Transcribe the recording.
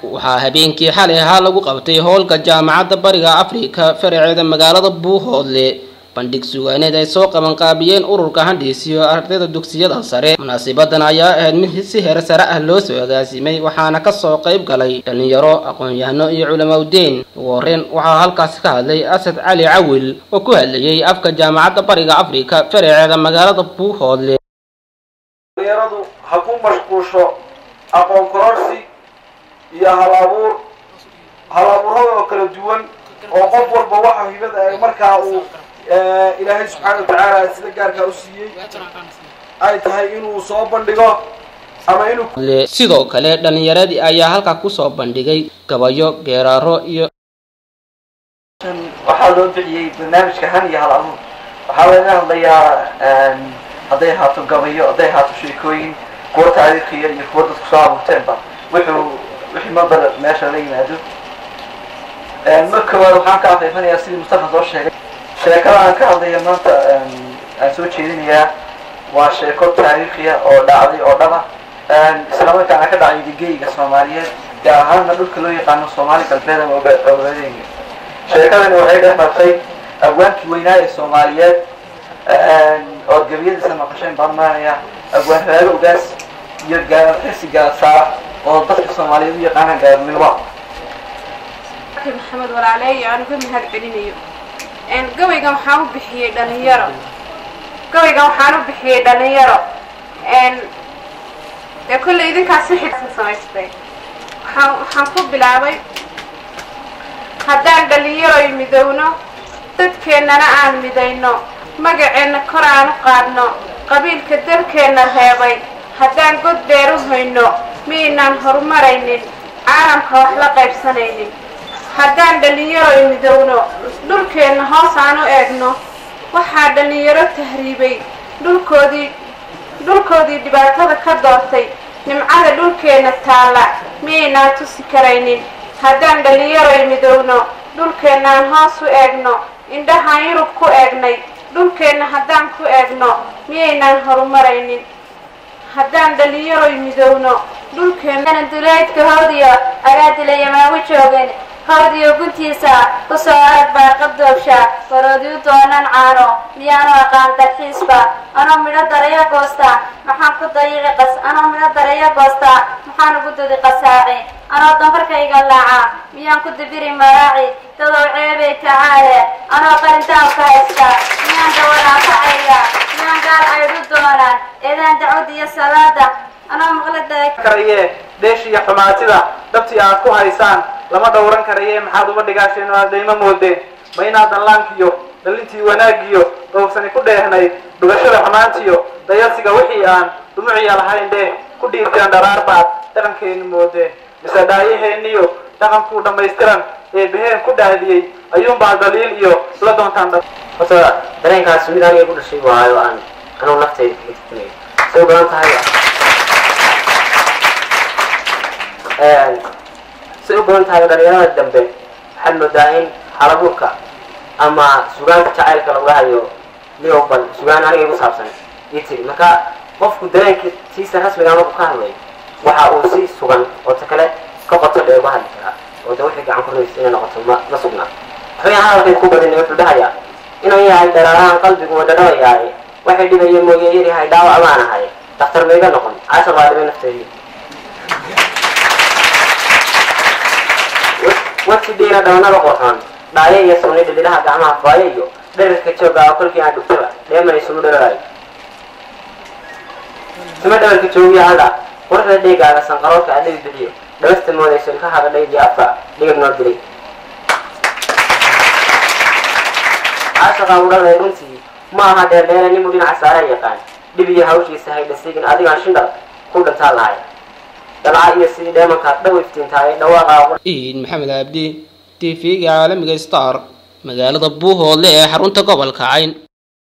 waxaa habeenkii xalay ahaa lagu qabtay howlka jaamacadda bariga afrika faraceeda magaalada buuhoodle bandhig sugaaneed ay soo qabanqaabiyeen ururka handhiis iyo ardayda dugsiyada sare munaasibadan ayaa ahayd mid si heer sare ah loo soo agaasimay waxaana kasoo qayb galay dhalinyaro aqoon-yahano iyo culamaudeyn ugu horreyn waxaa halkaasi ka hadlay asad cali cawil oo ku hadlayay afka jaamacadda bariga afrika faraceeda magaalada buuhoodle dhalinyaradu ha ku mashquusho aqoon kororsi iyo hal abuur hal abuurada oo kala duwan oo qof walba waxa hibada ay markaa uu ilaahay subxaana watacaala sida gaarkaa u siiyey ay tahay inuu soo bandhigo ama inuu sidoo kale dhalinyaradii ayaa halkaa kusoo bandhigay gabayo geeraaro iyo waxaa loo bixiyey barnaamijka han iyo hal abuur waxaa laga hadlayaa hadday ahaato gabayo hadday ahaato sheekooyin kuwa taariikhiya iyo kuwa dadku soo abuurteenba wuxuu wixii mabal meesha la yimaado mar koowaad waxaan ka afiifanayaa sidii mustafa soo sheegay sheekada aan ka hadlaya maanta aan soo jeedinayaa waa sheeko taariikhiya oo dhacday oo dhaba islamarkaana ka dhacay digeyga soomaaliyeed gaar ahaana dhulka loo yaqaano soomaali galbeed ama ogaadeyga sheekadani waxay dhex martay abwaankii weynaa ee soomaaliyeed ood gabiyadiisa maqasheen baan maanaya abwaan raago ogaas iyo gaarxisi gaasaar oo dadka soomaaliyeed u yaqaanaan gaarnilwa maxamed walaaleey aan uga mahad celinayo gabaygan waxaan u bixiyey dhalinyaro gabaygan waxaan u bixiyey dhalinyaro dee kolley idinkaas si xidsan samaystay waxaan waxaan ku bilaabay haddaan dhalinyaroy midowno dadkeennana aan midayno magaceenna kor aan u qaadno qabiilka dalkeenna reebay haddaan god dheer u hayno miynaan horumaraynin caalamka wax la qaybsanaynin haddaan dhallinyaroy midowno dhulkeenna hoos aan u eegno waxaa dhallinyaro tahriibay dhulkoodii dhulkoodii dhibaatada ka doortay nimcada dhulkeenna taalla miyaynaan tusi karaynin haddaan dhallinyaroy midowno dhulkeennaan hoos u eegno indhahaan yurub ku eegnay dhulkeenna haddaan ku eegno miyaynaan horumaraynin haddaan dhallinyaroy midowno dhulkeenna duleydka hawdiyo agaa dilaya maagu joogin hawdiyo guntiisa kusoo arag baa qabdoobsha baroodiyu doonan caano miyaanu aqaan dalxiisba anoo midho daraya goosta maxaan ku dayici qas anoo midho daraya goosta maxaan ugu dudi qasaaci anoo danfarkayga laaca miyaan ku dibiri maraaci dadow ceebay tacaale anoo qarintaabka haysta miyaan dawalaakacayga miyaan gaal aydhu doonaan eedaan dacwad iyo salaada anoo maqlada karaye dheesh iyo xumaatida dhabtii aad ku haysaan lama dhowran karaye maxaad uga dhigaasheen aad dayma moodeen ma inaad danlaankiyo dhalintii wanaagiyo dhowrsani ku dheehnayd dhugashada xumaantiyo dayasiga wixii aan dhumuciya lahayn dheh ku dhiirteen dharaar baad dhaqankeeni moodeen mise dhaayaheeniyo dhaqankuu dhammaystiran ee beheen ku dhaadiyey ayuunbaa daliil iyo la doontaan horta dareenkaas mid aniga ku dhashay buu ahaayo aan anugu naftayda kaga tirtinayo say u badan tahay say u badan tahay dhalinyarada dambe waxaad moodaa in halabuurka ama sugaanta jacaylka laga hayo liyow bal sugaan aniga igu saabsan ii tiri marka qofku dareenkiisa rasmiga marku ka hadlayo waxa uu si sugan oo ta kale ka qoto dheer uga hadli karaa oo de wixii gacan ku raysa inay noqoto ma ma sugnaa waxbaan hadalkay ku badin wuxuu dhahayaa inuu yahay daraarahan qalbigu wadhadhabayaaye waxay dhibaya mooye yaryahay dhaawac baan ahay daktar mayga noqon cashar baa dhibay nafteedii wadki dhiira dhabanada qorxoon dhaayo iyo sugni dhidhidaha gacmaha faayo iyo dherarka jooga oo kolkii aan dhugtaba dheemanay sugu dhararayo sima dhabarka joogiya hadha quruxda dheegaaga sanqaroolka adhabi bixiyo dhabasta moodayso ilkahaga dhaydiyo afka dhigab noo dilay caashaqaa udhalay runtii ma aha dheerdheere ninbuu dhinaca saara yaqaan dhib iyo hawshiisa haydhasigin adigaan shindhal ku dhantaa lahay dalca iyo sidii dheemankaad dhow iftiintaaye dhawaaqa iid maxamed abdi t v-ga caalamiga star magaalada buuhoodle ee xarunta gobolka cayn